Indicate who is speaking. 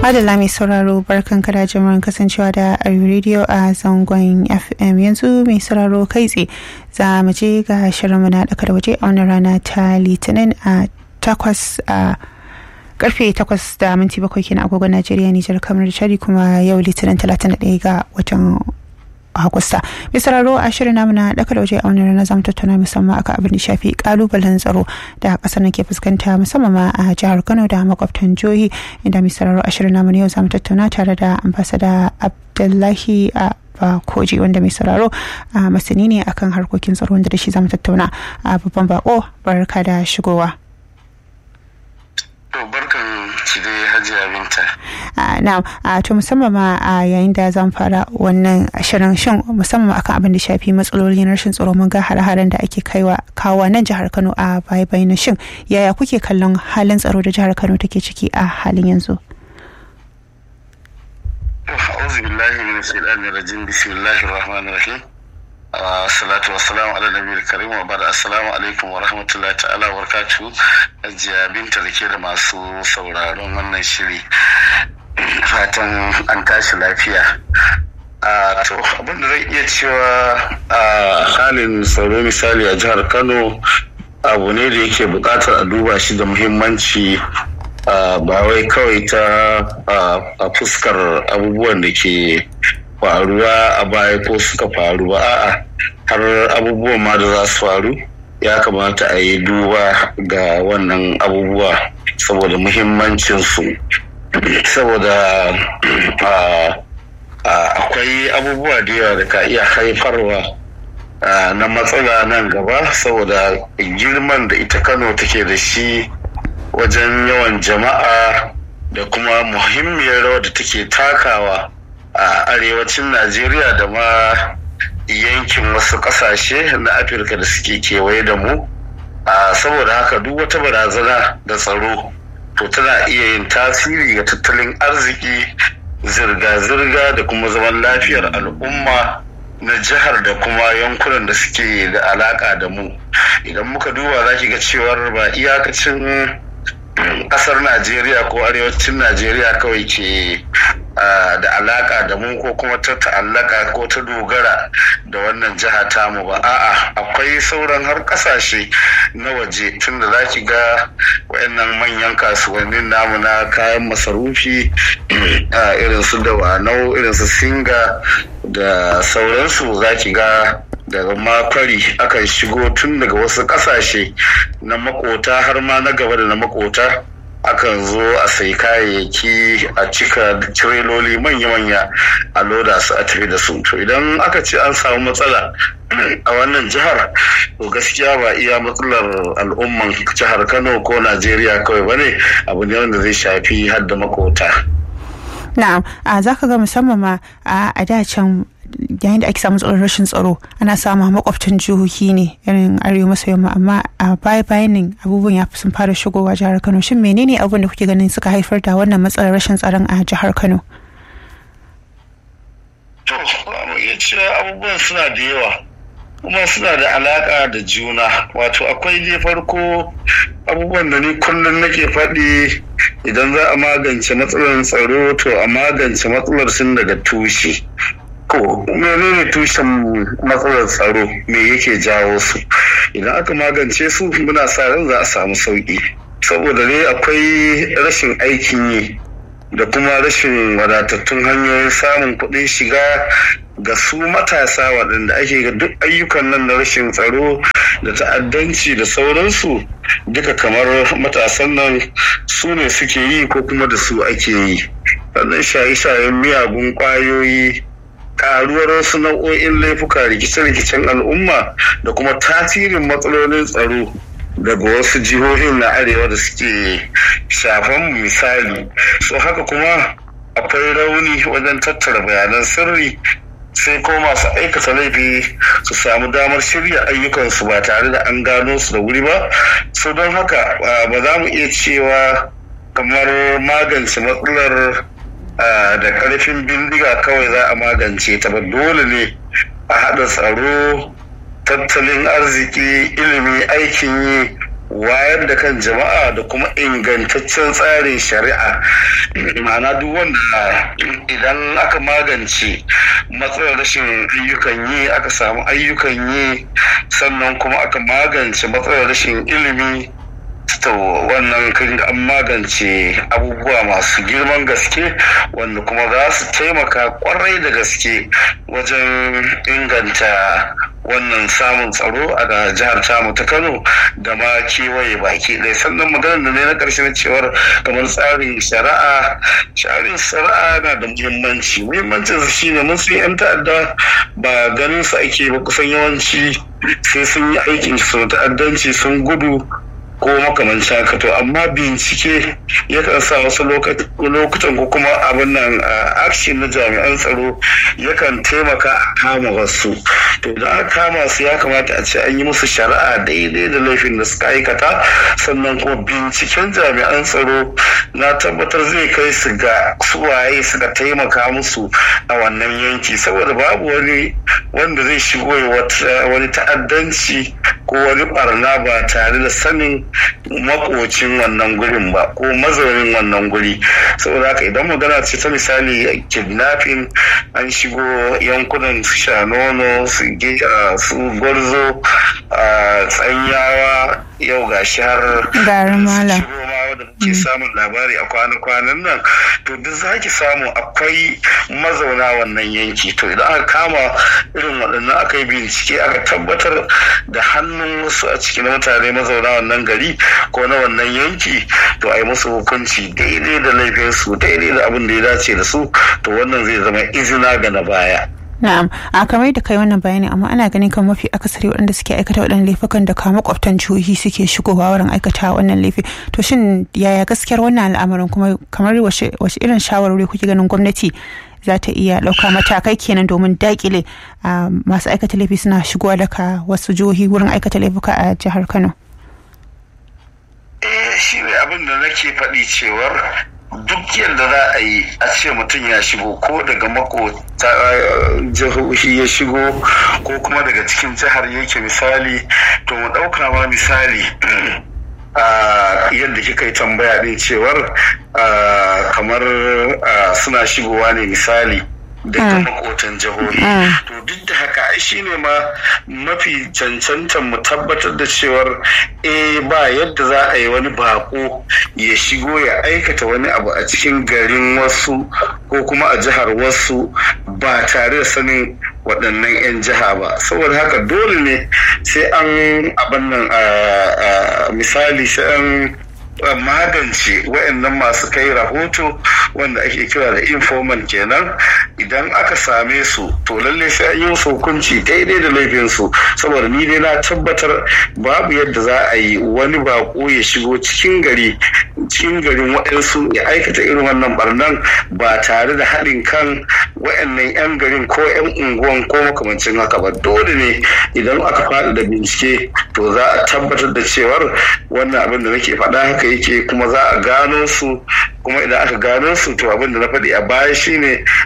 Speaker 1: Madalla mai sauraro barkan kada jimurin kasancewa da Ayu Radio a zangon FM yanzu mai sauraro kai tsaye za mu je ga shirinmu na ɗaka da waje a wani rana ta litinin a takwas a karfe takwas da minti bakwai kenan agogon Najeriya Nijar kamar Chadi kuma yau litinin talatin da ɗaya ga watan Agusta. Mai sauraro a shirin namu na ɗaka da waje a wani rana zamu tattauna musamman akan abin da shafi kalubalen tsaro da ƙasar ke fuskanta musamman ma a jihar Kano da makwabtan jihohi inda mai sauraro a shirin namu na yau zamu tattauna tare da ambasada Abdullahi a koji wanda mai sauraro a masani ne akan harkokin tsaro wanda da shi zamu tattauna a babban bako barka da shigowa.
Speaker 2: barkan ki dai hajiya binta.
Speaker 1: na to musamman ma a yayin da zan fara wannan shirin shin musamman akan abin da shafi matsalolin rashin tsaro mun ga hare-haren da ake kaiwa kawo nan jihar Kano a baya bayan shin yaya kuke kallon halin tsaro da jihar Kano take ciki a halin yanzu?
Speaker 2: أعوذ بالله من الشيطان الرجيم بسم الله الرحمن الرحيم salatu wassalamu ala nabiyil karim wa bada assalamu alaikum wa rahmatullahi ta'ala wa barakatuhu ajiya binta da ke da masu sauraron wannan shiri fatan an tashi lafiya to abin da zai iya cewa a halin tsaro misali a jihar kano abu ne da yake bukatar a duba shi da muhimmanci ba wai kawai ta a fuskar abubuwan da ke faruwa a baya ko suka faru ba a'a har abubuwan ma da za su faru ya kamata a yi duba ga wannan abubuwa saboda muhimmancinsu saboda akwai abubuwa da yawa da ka iya haifarwa na matsala nan gaba saboda girman da ita kano take da shi wajen yawan jama'a da kuma muhimmiyar rawa da take takawa a arewacin najeriya da ma yankin wasu kasashe na afirka da suke kewaye da mu saboda haka duk wata barazana da tsaro to tana iya yin tasiri ga tattalin arziki zirga-zirga da kuma zaman lafiyar al'umma na jihar da kuma yankunan da suke da alaka da mu idan muka duba za ki ga cewar ba iyakacin kasar najeriya ko arewacin najeriya kawai ke da alaka da mu ko kuma ta ta'allaka ko ta dogara da wannan jiha tamu ba a'a akwai sauran har kasashe na waje tunda za ki ga wayannan manyan kasuwannin namu na kayan masarufi irin su dawanau irin su singa da sauransu za ki ga daga makwari akan shigo tun daga wasu kasashe na makota har ma na gaba da na makota akan zo a sai kayayyaki a cika tireloli manya-manya a loda su a tafi da su to idan aka ce an samu matsala a wannan jihar to gaskiya ba iya matsalar al'umman jihar kano ko najeriya kawai bane abu ne wanda zai shafi har da makota
Speaker 1: na'am za ka ga musamman ma a da can yayin da ake samun tsoron rashin tsaro ana samun makwabtan jihohi ne irin arewa maso yamma amma a baya bayan nan abubuwan ya sun fara shigowa jihar kano shin menene abubuwan da kuke ganin suka haifar da wannan matsalar rashin tsaron a jihar kano
Speaker 2: to mu iya cewa abubuwan suna da yawa kuma suna da alaka da juna wato akwai je farko abubuwan da ni kullum nake faɗi idan za a magance matsalar tsaro to a magance matsalar sun daga tushe ko menene tushen matsalar tsaro me yake jawo su idan aka magance su muna sa ran za a samu sauki saboda dai akwai rashin aikin yi da kuma rashin wadatattun hanyoyin samun kuɗin shiga ga su matasa waɗanda ake ga duk ayyukan nan na rashin tsaro da ta'addanci da sauransu duka kamar matasan nan su ne suke yi ko kuma da su ake yi sannan shaye-shayen miyagun ƙwayoyi karuwar wasu nau'o'in laifuka rikice-rikicen al'umma da kuma tasirin matsalolin tsaro daga wasu jihohin na arewa da suke shafan misali so haka kuma akwai rauni wajen tattara bayanan sirri sai ko masu aikata laifi su samu damar shirya ayyukansu ba tare da an gano su da wuri ba so don haka ba za mu iya cewa kamar magance matsalar da karfin bindiga kawai za a magance ta ba dole ne a haɗa tsaro tattalin arziki ilimi aikin yi wayar da kan jama'a da kuma ingantaccen tsarin shari'a ma'ana duk wanda idan aka magance matsalar rashin ayyukan yi aka samu ayyukan yi sannan kuma aka magance matsalar rashin ilimi to wannan kan an magance abubuwa masu girman gaske wanda kuma za su taimaka kwarai da gaske wajen inganta wannan samun tsaro a jihar tamu ta kano da ma kewaye baki ɗaya sannan maganar da ne na ƙarshe na cewar kamar tsarin shari'a tsarin shari'a na da muhimmanci muhimmancin su shine mun san yan ta'adda ba ganin su ake ba kusan yawanci sai sun yi aikin su ta'addanci sun gudu ko makamancin haka to amma bincike yakan sa wasu lokutan ko kuma abin nan action na jami'an tsaro yakan taimaka a kama wasu to da aka kama su ya kamata a ce an yi musu shari'a daidai da laifin da suka aikata sannan kuma binciken jami'an tsaro na tabbatar zai kai su ga suwaye suka taimaka musu a wannan yanki saboda babu wani wanda zai shigo wani ta'addanci ko wani barna ba tare da sanin makocin wannan gurin ba ko mazaunin wannan guri saboda haka idan magana ce ta misali kidnapping an shigo yankunan su shanono su su gwarzo a tsanyawa yau ga har
Speaker 1: garin malam
Speaker 2: da muke samun labari a kwanan nan to duk za ki samu akwai mazauna wannan yanki to idan aka kama irin waɗannan aka yi bincike aka tabbatar da hannun wasu a cikin mutane mazauna wannan gari ko na wannan yanki to a yi musu hukunci daidai da laifinsu daidai da abin da ya dace da su to wannan zai zama izina ga na baya
Speaker 1: Na'am, a kamar da kai wannan bayani amma ana ganin kan mafi akasari waɗanda suke aikata waɗannan laifukan da kama makwabtan jihohi suke shigowa wurin aikata wannan laifi. To shin yaya gaskiyar wannan al'amarin kuma kamar wace irin shawarwari kuke ganin gwamnati za ta iya ɗauka matakai kenan domin dakile masu aikata laifi suna shigowa daga wasu jihohi wurin aikata laifuka a jihar Kano?
Speaker 2: Eh shi ne abin da nake faɗi cewar duk yadda za a yi a ce mutum ya shigo ko daga makota jihohi ya shigo ko kuma daga cikin jihar yake misali to mu ɗauka ma misali yadda kika yi tambaya ɗin cewar kamar suna shigowa ne misali daga makotan jihohi to duk da haka shi ne ma mafi cancantan mu tabbatar da cewar eh ba yadda za a yi wani bako ya shigo ya aikata wani abu a cikin garin wasu ko kuma a jihar wasu ba tare da sanin waɗannan 'yan jiha ba saboda haka dole ne sai an abin nan misali sai an magance waɗannan masu kai rahoto wanda ake kira da informal kenan idan aka same su to lalle sai an yi musu hukunci daidai da laifinsu saboda ni dai na tabbatar babu yadda za a yi wani bako ya shigo cikin gari cikin garin waɗansu ya aikata irin wannan barnan ba tare da haɗin kan waɗannan 'yan garin ko 'yan unguwan ko makamancin haka ba dole ne idan aka faɗi da bincike to za a tabbatar da cewar wannan abin da nake faɗa haka yake kuma za a gano su kuma idan aka gano su to abin da na faɗi a baya shine